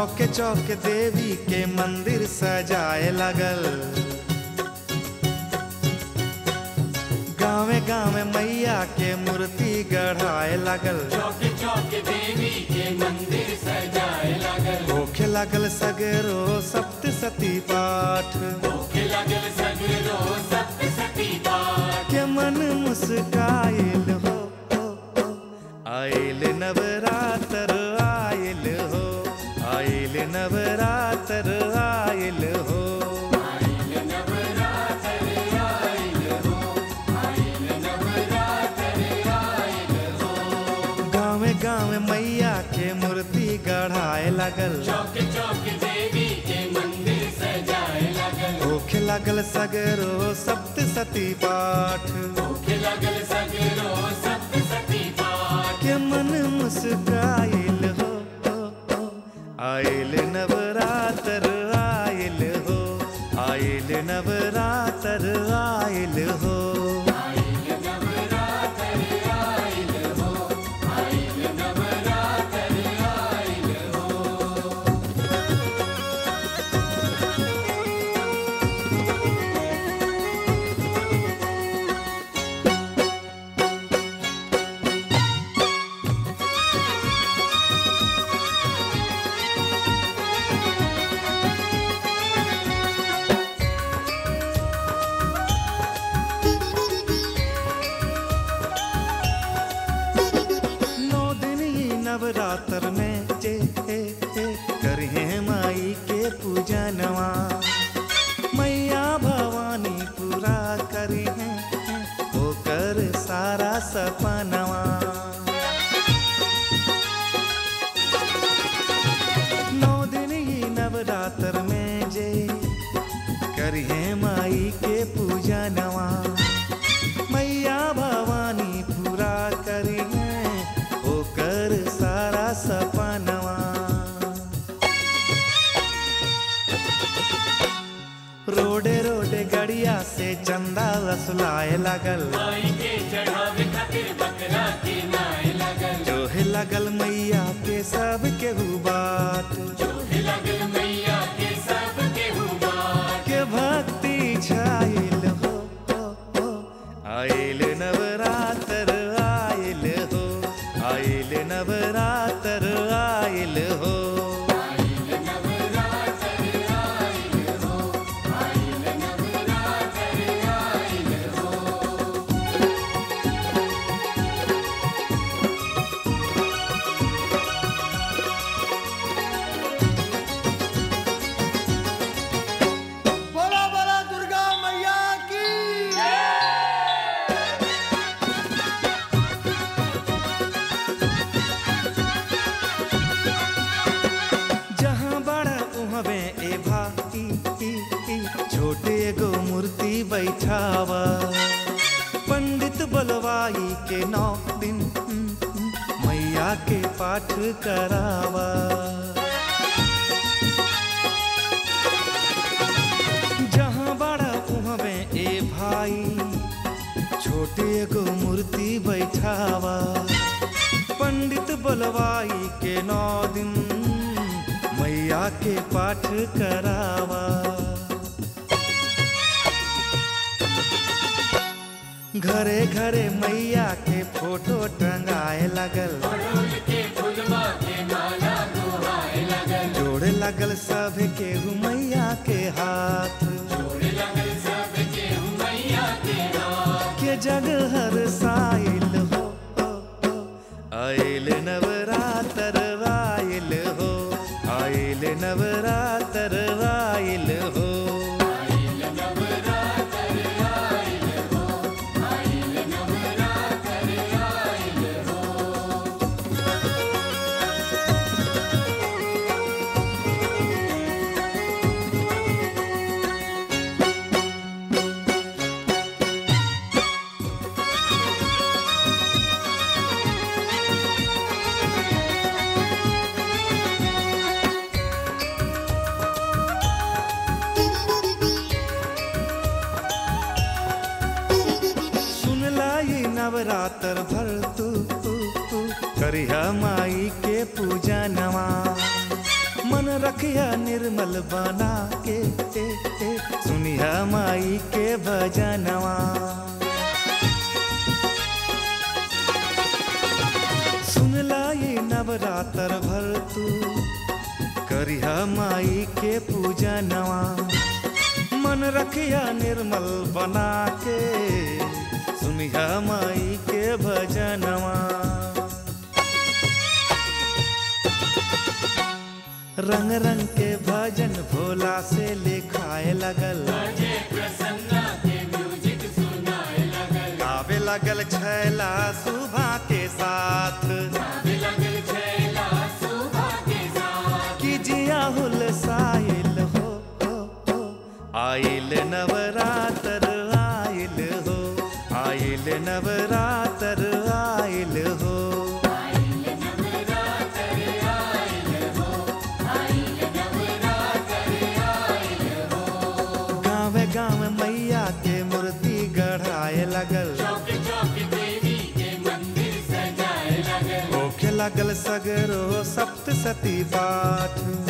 चौके चौके देवी के मंदिर सजाए लगल गाँवे गाँवे मैया के मूर्ति गढ़ाए लगल चौक चौक देवी के मंदिर सजाए लगल होखे लगल सगरो सप्त सती पाठ भूखे लगल सगरो सप्त सती पाठ के मन मुस्काइल हो हो, हो। आइल नवरात्र आइल हो आइल नवरात्र आइल हो आइल नवरात्र आइल हो आइल नवरात्र आइल हो गाँवे गाँवे मैया के मूर्ति गढ़ाए लगल चौक चौक देवी के मंदिर सजाए लगल होखे लगल सगरो सप्त सती पाठ भूखे लगल सगरो सप्त सती पाठ के मन मुस्काइल हो, हो, हो। आइल नवरात्र आइल हो आइल नवरात्र आइल हो आइल नवरात्र आइल हो आइल नवरात्र आइल हो नौ दिन ही नवरात्र में जे हे, हे, करिहे माई के पूजा नवा मैया भवानी पूरा करिहे होकर सारा सपनवा नौ दिन ही नवरात्र में जे करिहे माई के पूजा नवा मैया भवानी पूरा करिए होकर सारा सपनवा रोडे रोडे गड़िया से चंदा वसुलाए लगल माई के चढ़ावे खातिर बकरा के नाए लगल जोहे लगल मैया के सब के बात जोहे लगल मैया के सब के हुबार के भक्ति छाइल हो, हो, हो। आइल नवरात्र आइल हो आइल नवरात्र आइल हो आइल नवरात्र आइल हो आइल नवरात्र आइल हो बोला बोला दुर्गा मैया की जहाँ बड़ा उहवे ए भाई छोटे गो मूर्ति बैठावा पंडित बलवाई के नौ दिन मैया के पाठ करावा जहाँ बड़ा उहवे ए भाई छोटे गो मूर्ति बैठावा पंडित बलवाई के नौ दिन मैया के पाठ करावा घरे घरे मैया के फोटो टंगाए लगल अड़ोल के फुलवा के माला दुहाए लगल जोड़े लगल सब के मैया के हाथ जोड़े लगल सब के मैया के हाथ के जग हर साइल हो, हो, हो। आइल नवरात्र आइल हो आइल नवरात्र आइल हो आइल नवरात्र आइल हो आइल नवरात्र आइल हो सुनला ये नवरात्र भर तू तू, तू, करिहा माई के पूजा नवा मन रखिया निर्मल बना के ए, ए, सुनिया माई के भजनवा सुनला ये नवरात्र भर तू करिया माई के पूजनवा मन रखिया निर्मल बना के सुनिया माई के भजनवा रंग रंग के भजन भोला से लिखाए लगल अजय प्रसन्ना के म्यूजिक सुनाए लगल गावे लगल छैला सुबह के साथ गावे लगल छैला सुबह के साथ कि जिया हुल साइल हो, हो, हो आइल नवरात्र आइल हो आइल नवरात्र आइल हो आइल नवरात्र आइल हो आइल नवरात्र आइल हो गाँव गाँव मैया के मूर्ति गढ़ाए लगल चौक चौक देवी के मंदिर सजाए लगल होखे लगल सगरो सप्त सती पाठ